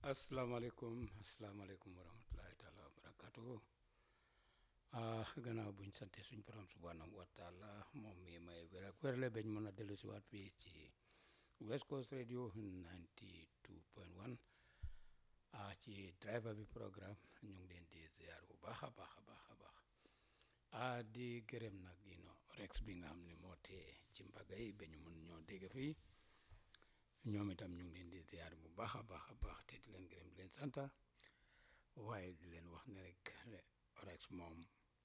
asalaamaaleykum asalaamaaleykum wa rahmatulahi taala wa barakatuhu ah gannaaw buñ sante suñ borom subhanahu wa taala moom mi may wér ak wérle bañ mën a dellu si waat fii ci West Coast Radio 92.1 ah ci driver bi programme ñu ngi leen di ziar bu baax a baax a baax a baax ah di gërëm nag you know rex bi nga xam ne moo tee ci mbaga yi ba ñu mën ñoo dégg fii ñoom itam ñu ngi leen di ziar bu baax a baax a baax te di leen gërëm di leen santa waaye di leen wax ne rek rex moom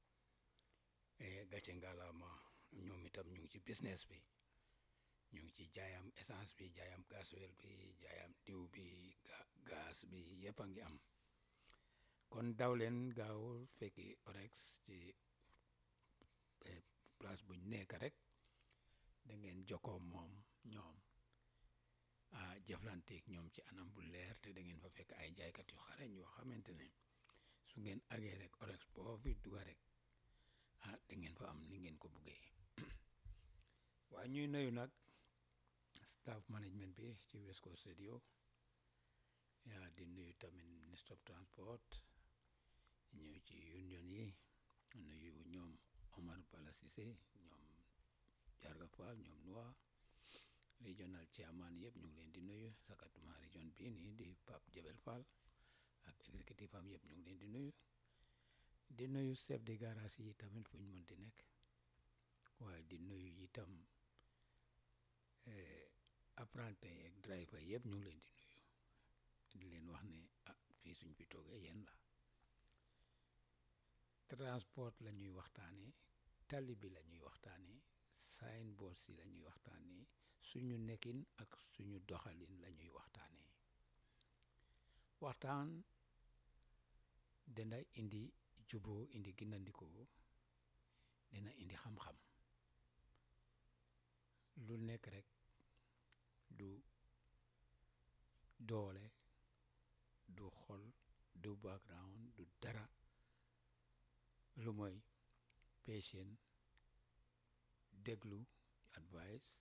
gàcce ngalaama ñoom itam ñu ngi ci business bi ñu ngi ci jaayam essence bi jaayam gasoil bi jaayam diw bi gaz bi yëpp a ngi am kon daw leen gaaw fekki orex ci place buñ nekk rek da ngeen jokkoo moom ñoom ah jëflanteeg ñoom ci anam bu leer te da ngeen fa fekk ay jaaykat yu xarañ yoo xamante ne su ngeen agee rek orex boo fi duga rek ah da ngeen fa am ni ngeen ko buggee waaye ñuy nuyu nag staff management bi ci West Coast Radio yaa di nuyu tamit ministre of transport ñëw ci union yi nuyu ñoom Omar Bala Cissé ñoom Jarga Fall ñoom Noa regional chairman yëpp ñu ngi leen di nuyu sakatuma région bii nii di Pape Jebel Fall ak exécutif am yëpp ñu ngi leen di nuyu di nuyu chef de garage yi tamit fu ñu mënti nekk waaye di nuyu itam apprenti ak driver yëpp ñu ngi leen di nuyu di leen wax ne ah fii suñ fi toogee yéen la transport la ñuy waxtaanee tali bi la ñuy waxtaanee signboard si la ñuy waxtaanee suñu nekkin ak suñu doxalin la ñuy waxtaanee waxtaan dana indi juboo indi gindandikoo dina indi xam-xam lu nekk rek du doole du xol du background du dara lu mooy patient déglu advice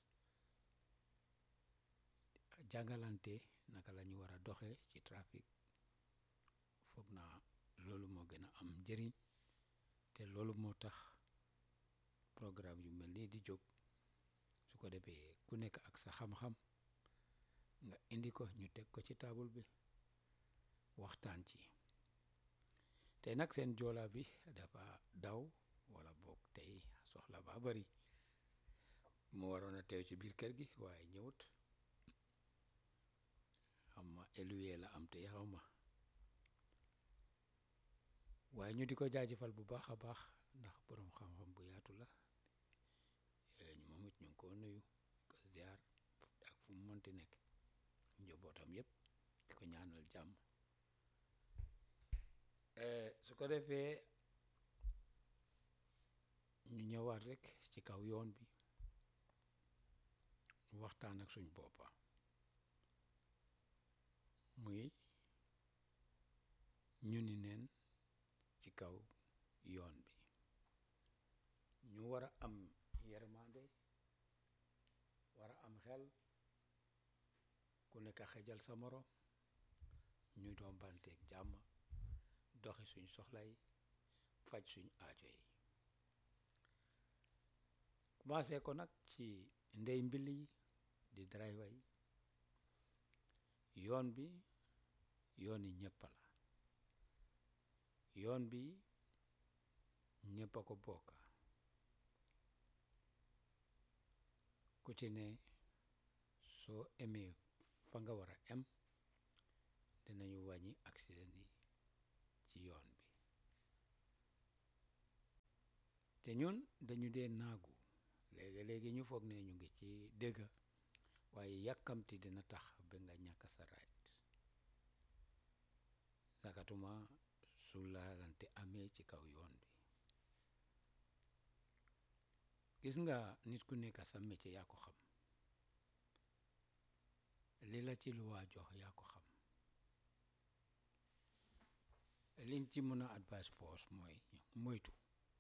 jàngalante naka la ñu war a doxe ci trafic foog naa loolu moo gën a am njëriñ te loolu moo tax programme yu mel nii di jóg su ko defee ku nekk ak sa xam-xam nga indi ko ñu teg ko ci taabul bi waxtaan ci te nag seen joola bi dafa daw wala boog tey soxla ba bari mu waroon a teew ci biir kër gi waaye ñëwut xam ma éluye la am te xaw ma waaye ñu di ko jaajëfal bu baax a baax ndax boroom xam-xam bu yaatu la moom it ñu ngi ko nuyu ko ziar ak fu mu mënti nekk njabootam yëpp di ko ñaanal jàmm su ko defee ñu ñëwaat rek ci kaw yoon bi waxtaan ak suñ boppa muy ñu ni neen ci kaw yoon bi ñu war a am yermande war a am xel ku nekk xejal sa morom ñu doom banteeg jàmm doxi suñ soxla yi faj suñ aajo yi commencé ko nag ci ndey mbil yi di driver yi yoon bi yoon yi ñëpp la yoon bi ñëpp a ko bokk ku ci ne soo emee fa nga war a em dinañu wàññi accident yi ci yoon bi te ñun dañu dee naagu léegi léegi ñu foog ne ñu ngi ci dégg waaye yàkkamti dina tax ba nga ñàkk sa right sakatuma su laalante amee ci kaw yoon bi gis nga nit ku nekk sa métier yaa ko xam li la ci luwaa jox yaa ko xam liñ ci mën a advice force mooy moytu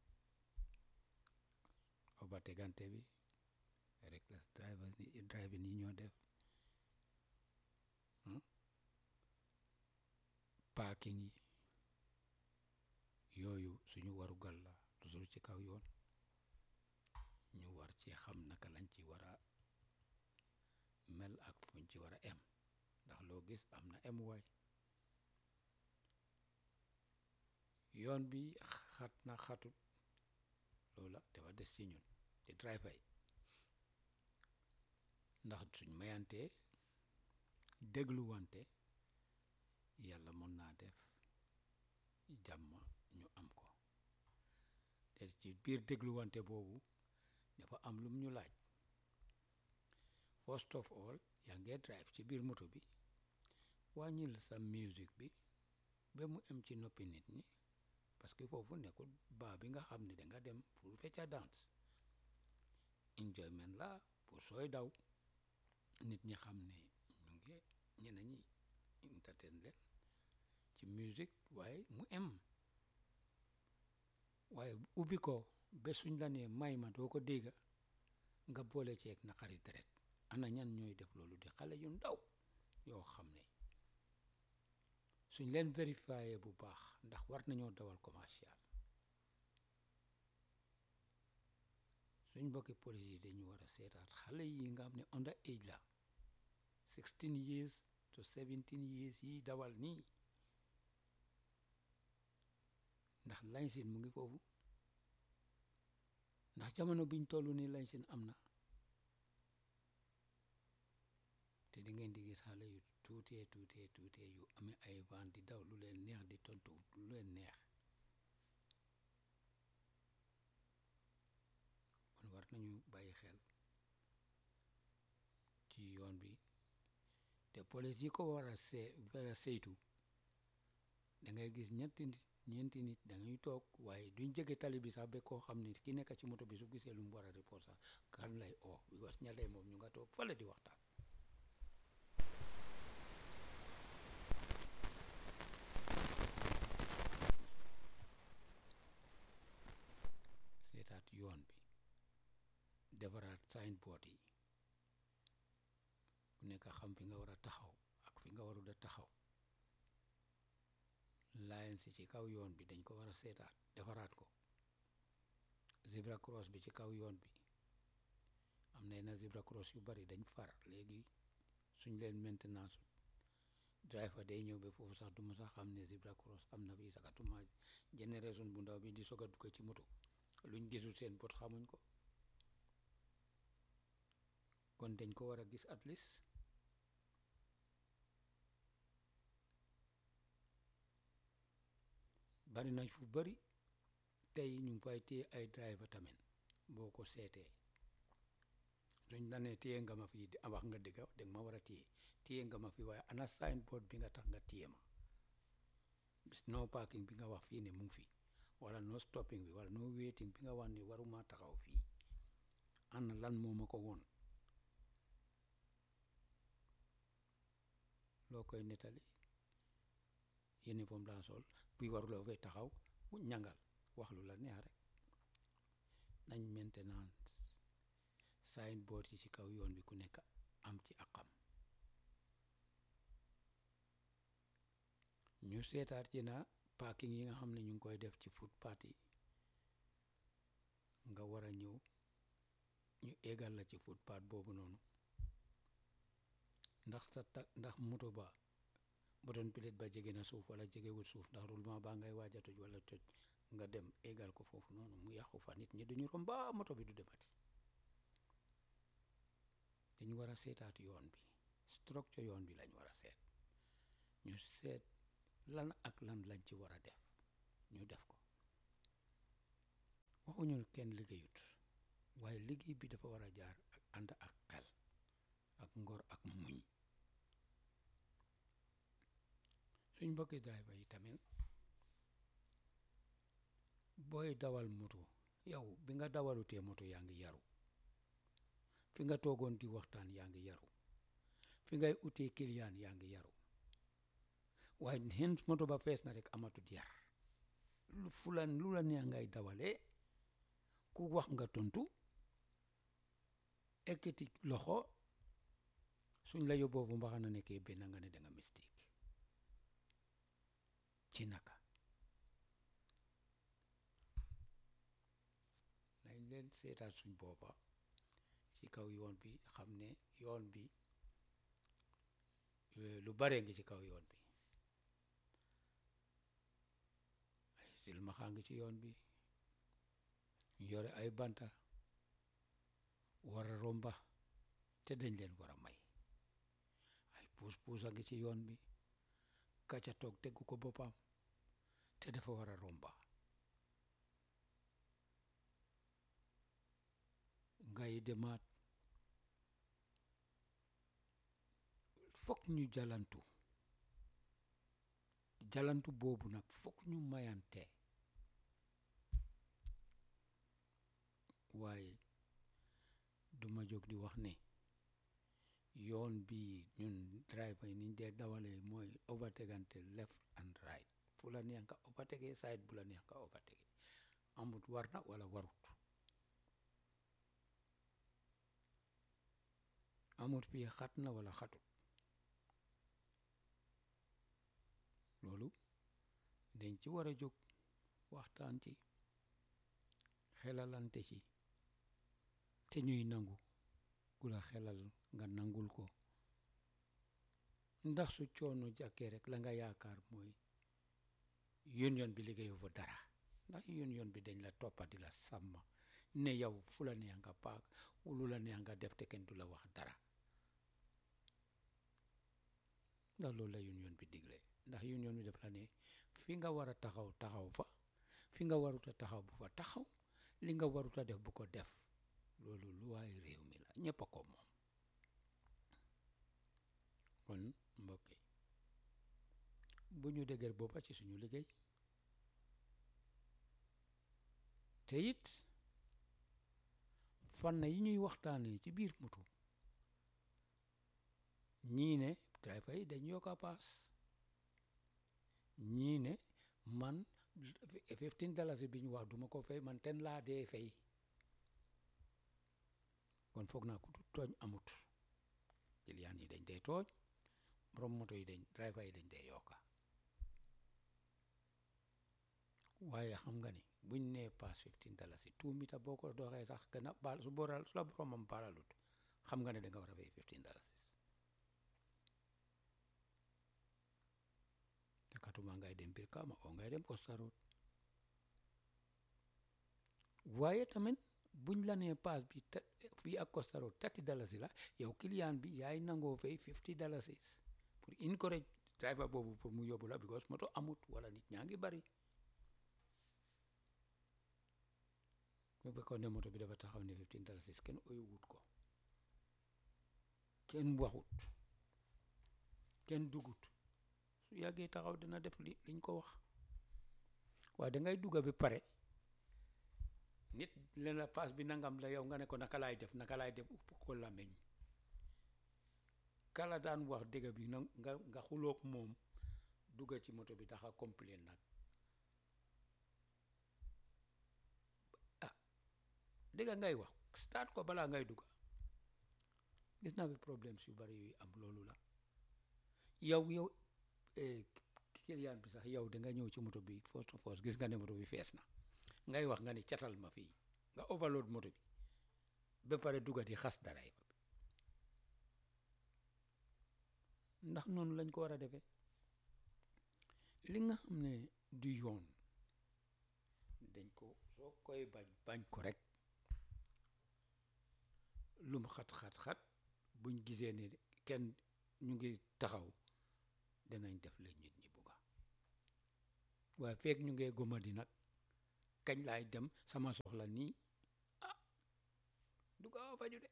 obategante bi reckless driver driving yi ñoo def parking yi yooyu suñu waru gal la toujours ci kaw yoon ñu war ci xam naka lañ ci war a mel ak fuñ ci war a em ndax loo gis am na em waay yoon bi xat na xatut loola dafa des ci ñun ci driver yi ndax suñ mayantee dégluwante yàlla mën naa def jàmm ñu am ko te ci biir dégluwante boobu dafa am lum ñu laaj first of all yaa ngee drive ci biir moto bi wàññil sa music bi ba mu em ci noppi nit ñi parce que foofu nekkul baa bi nga xam ne danga dem pour fecca dance enjoyment la pour sooy daw nit ñi xam ne ñu ngi ñene ñi entertain leen ci musique waaye mu em waaye ubbi ko ba suñ la nee may ma doo ko dégga nga boole ceeg naqari deret ana ñan ñooy def loolu di xale yu ndaw yoo xam ne suñ leen vérifié bu baax ndax war nañoo dawal commercial suñ mbokki police yi dañu war a seetaat xale yi nga xam ne under age la sixteen years to seventeen years yi dawal nii ndax laysin mu ngi foofu ndax jamono biñ toll nii laysin am na te di ngeen di gis xale yu tuutee tuutee tuutee yu amee ay van di daw lu leen neex di tontu lu leen neex kon war nañu bàyyi xel ci yoon bi te police yi ko war a see war a saytu da ngay gis ñetti nit ñeenti nit da ngay toog waaye duñ jege tali bi sax ba koo xam ne ki nekk ci moto bi su gisee lu mu war a report sax kan lay oo because ñalee moom ñu nga toog fale di waxtaan seetaat yoon bi defaraat signboard yi ku nekk xam fi nga war a taxaw ak fi nga warul a taxaw lines yi ci kaw yoon bi dañ ko war a seetaat defaraat ko zebra cross bi ci kaw yoon bi am na yenn zebra cross yu bari dañ far léegi suñ leen maintenance driver day ñëw ba foofu sax du ma sax xam ne zebra cross am na fii sakatuma génération bu ndaw bi di soog a dugg ci moto luñ gisul seen bot xamuñ ko kon dañ ko war a gis at least bari nañ fu bari tey ñu ngi fay téye ay driver tamit boo ko seetee suñ la nee téye nga ma fii di wax nga dëgga danga ma war a téye téye nga ma fii waaye ana signboard bi nga tax nga téye ma no parking bi nga wax fii ne mu ngi fi wala no stopping bi wala no waiting bi nga wax ne waruma taxaw fii ana lan moo ma ko woon loo koy nettali uniforme laa sol buy waruloo fay taxaw bu ñangal wax lu la neex rek nañ maintenance signboard yi ci kaw yoon bi ku nekk am ci akam ñu seetaat ci na parking yi nga xam ne ñu ngi koy def ci footpath yi nga war a ñëw ñu égal la ci footpath boobu noonu ndax sa ta ndax moto ba button plate ba jege na suuf wala jegewul suuf ndax roulement baa ngay waaj a toj wala toj nga dem égal ko foofu noonu mu yàqu fa nit ñi duñu romba moto bi du demati dañu war a seetaat yoon bi structure yoon bi lañ war a seet ñu seet lan ak lan lañ ci war a def ñu def ko waxuñu kenn liggéeyut waaye liggéey bi dafa war a jaar ak ànd ak xel ak ngor ak muñ suñ mbokki driver yi tamit booy dawal moto yow bi nga dawalutee moto yaa ngi yaru fi nga toogoon di waxtaan yaa ngi yaru fi ngay utee client yaa ngi yaru waaye xen moto ba fees na rek amatut yar lu fulan lu la neex ngay dawalee ku wax nga tontu ekkati loxo suñ la yóbboo fu mbaxana nekkee benn nga ne danga mistake ci naka nañ leen seetaat suñ boppa ci kaw yoon bi xam ne yoon bi lu bare ngi ci kaw yoon bi ay silmaxaa ngi ci yoon bi ñu yore ay banta war a romba te dañ leen war a may ay puus puus a ngi ci yoon bi kacca toog teggu ko boppam te dafa war a romba ngay demaat fokk ñu jalantu jalantu boobu nag fokk ñu mayante waaye duma jóg di wax ne yoon bi ñun driver yi niñ dee dawalee mooy overtegante left and right fu la neex nga overtege side bu la neex nga overtege amut war na wala warut amut fii xat na wala xatut loolu dañ ci war a jóg waxtaan ci xelalante ci te ñuy nangu ku la xelal nga nangul ko ndax su coono jàkkee rek la nga yaakaar mooy union bi liggéeyu fa dara ndax union bi dañ la toppa di la sàmm ne yow fu la neex nga paak lu la neex nga def te kenn du la wax dara ndax loolu la union bi digle ndax union bi def la ne fi nga war a taxaw taxaw fa fi nga waruta taxaw bu fa taxaw li nga waruta def bu ko def loolu lu waay réew mi la ñëpp a ko moom kon mbokk yi bu ñu dëgër boppa ci suñu liggéey te it fànn yi ñuy waxtaanee ci biir moto ñii ne driver yi dañ yokka paas ñii ne man fifteen dalasi bi ñu wax duma ko fay man ten laa dee fay kon foog naa ku du tooñ amut client yi dañ dee tooñ borom moto yi dañ driver yi dañ dee yokka waaye xam nga ni buñ nee paas fifteen dalasi two mita boo ko doxee sax gën a baal su booral su la boromam baalalut xam nga ne da nga war a fay fifteen dalasi te katuma ngay dem biir kaama oo ngay dem Costa Road waaye tamit buñ la nee paas bi te fii ak Costa Road thirty dalasi la yow client bi yaay nangoo fay fifty dalasi pour encourage driver boobu pour mu yóbbu la because moto amut wala nit ñaa ngi bari bu fekkoon ne moto bi dafa taxaw ne fifteen dalasi kenn oyu wut ko kenn waxut kenn dugut su yàggee taxaw dina def li liñ ko wax waaye dangay dugga bi pare nit leen la paas bi nangam la yow nga ne ko naka laay def naka laay def upp ko làmmiñ kala daan wax dëgg bi na nga nga xuloog moom dugga ci moto bi daxa complain nag ah dëgg ngay wax start ko balaa ngay dugga gis naa fi problème yu bari yuy am loolu la yow yow client bi sax yow da nga ñëw ci moto bi first of all gis nga ne moto bi fees na ngay wax nga ni catal ma fii nga overload moto bi ba pare dugga di xas daraay ba ndax noonu lañ ko war a defee li nga xam ne du yoon dañ ko soo koy bañ bañ ko rek lum xat-xat-xat buñ gisee ne kenn ñu ngi taxaw danañ def la nit ñi bugga waaye feek ñu ngee gomadi nag kañ laay dem sama soxla nii ah du gaaw a faju de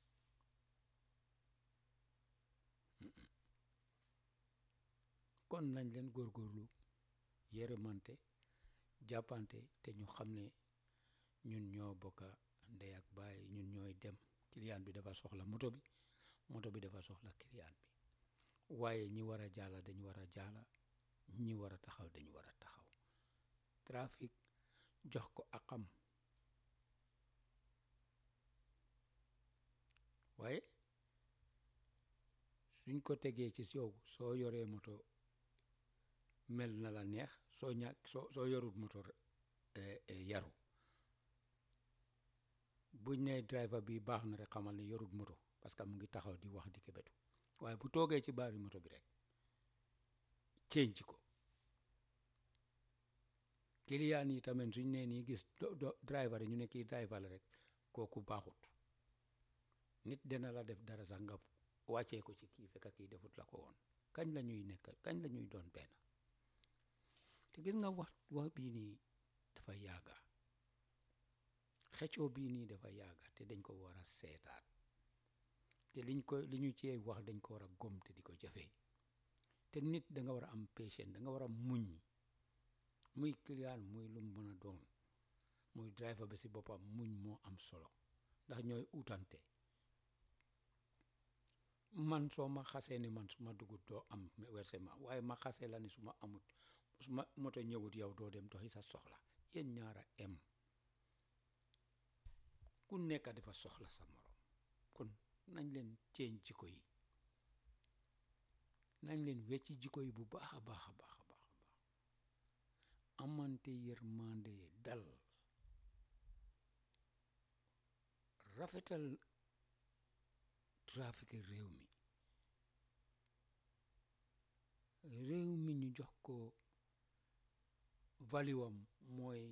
kon nañ leen góorgóorlu yërëmante jàppante te ñu xam ne ñun ñoo bokka ndey ak baay ñun ñooy dem client bi dafa soxla moto bi moto bi dafa soxla client bi waaye ñi war a jaala dañ war a jaala ñi war a taxaw dañ war a taxaw trafic jox ko akam waaye suñ ko tegee ci yow soo yoree moto mel na la neex soo ñàkk soo soo yorut moto yaru buñ ne driver bi baax na rek xamal ne yorut moto parce que mu ngi taxaw di wax di kebetu waaye bu toogee ci baari moto bi rek change ko kiliyaan yi tamit suñ nee nii gis do driver yi ñu ne kii driver la rek kooku baaxut nit dina la def dara sax nga wàccee ko ci kii fekk kii defut la ko woon kañ la ñuy nekk kañ la ñuy doon benn te gis nga wax wax bii nii dafa yàgga xeccoo bii nii dafa yàgga te dañ ko war a seetaat te liñ ko li ñu cee wax dañ ko war a gom te di ko jëfee te nit da nga war a am patient da nga war a muñ muy client muy lu mën a doon muy driver bi si boppam muñ moo am solo ndax ñooy utante man soo ma xasee ni man su ma dugut doo am versement waaye ma xasee la ni su ma amut su ma moto ñëwut yow doo dem doxi sa soxla yéen ñaara em ku nekk dafa soxla sa morom kon nañ leen ceeñ jikko yi nañ leen wecci jikko yi bu baax a baax a baax a baax a baax amante yërmande dal rafetal trafic réew mi réew mi ñu jox ko valiwam mooy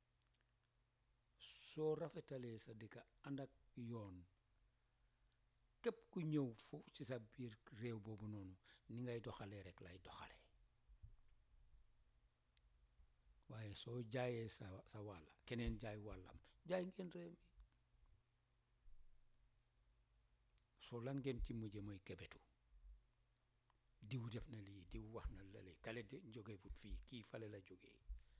soo rafetalee sa dëkka ànd ak yoon képp ku ñëw foofu ci sa biir réew boobu noonu ni ngay doxalee rek lay doxalee waaye soo jaayee sa sa wàll keneen jaay wàllam jaay ngeen réew mi soo lan ngeen ci mujje mooy kebetu diw def na lii diw wax na lale kale de jóge fut fii kii fale la jógee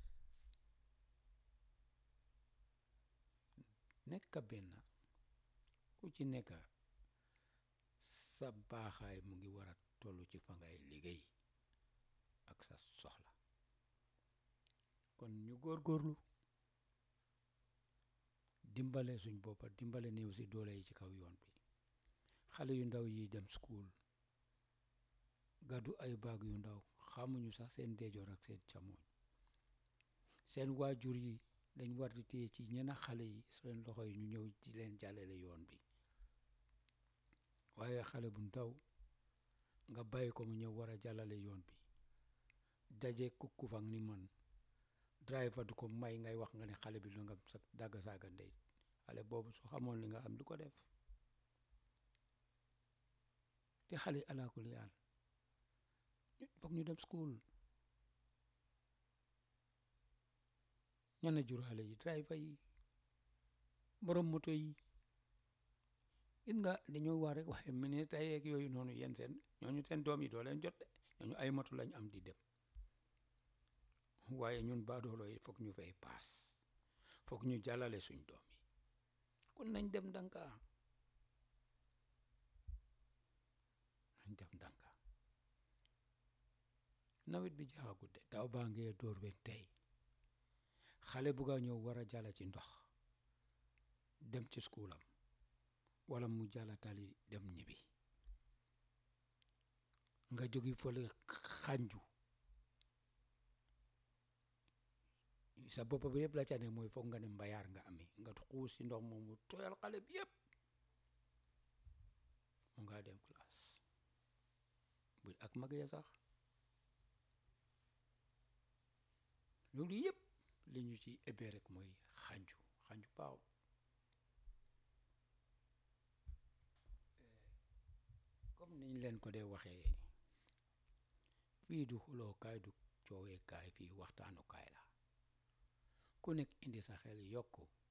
nekk benn ku ci nekk sa baaxaay mu ngi war a toll ci fa ngay liggéey ak sa soxla kon ñu góorgóorlu dimbale suñ boppa dimbale néew si doole yi ci kaw yoon bi xale yu ndaw yi dem school gàddu ay baag yu ndaw xamuñu sax seen ndeejoor ak seen càmmoñ seen waajur yi dañ war di téye ci ñenn xale yi seen loxo yi ñu ñëw di leen jàllale yoon bi waaye xale bu ndaw nga bàyyi ko mu ñëw war a jàllale yoon bi daje kukkufang ni man driver du ko may ngay wax nga ne xale bi lu nga sa dagg saaga ndey xale boobu su xamoon li nga xam du ko def te xale alaakuli àll foog ñu dem school ñana jur xale yi driver yi borom moto yi gis nga dañoo war rek waaye ministre yeeg yooyu noonu yéen seen ñooñu seen doom yi doo leen jot de ñooñu ay moto lañ am di dem waaye ñun baadoolo yi foog ñu fay paas foog ñu jàllale suñ doom yi kon nañ dem ndànka nañ dem ndànka nawet bi jaaxagut de taw baa ngee dóor wen tey xale bugga ñëw war a jàlla ci ndox dem ci schoolam wala mu jàlla tali dem ñibbi nga jógi fële xànju sa bopp bi yëpp la ca ne mooy foog nga ne mbayaar nga amee nga xuus ci ndox moomu tooyal xale bi yëpp mu ngaa dem classe bu ak mag ya sax loolu yëpp li ñu ci ébee rek mooy xànju xànju baaxul comme niñ leen ko dee waxee fii du xulookaay du cooweekaay fii waxtaanukaay la ku nekk indi sa xel yokku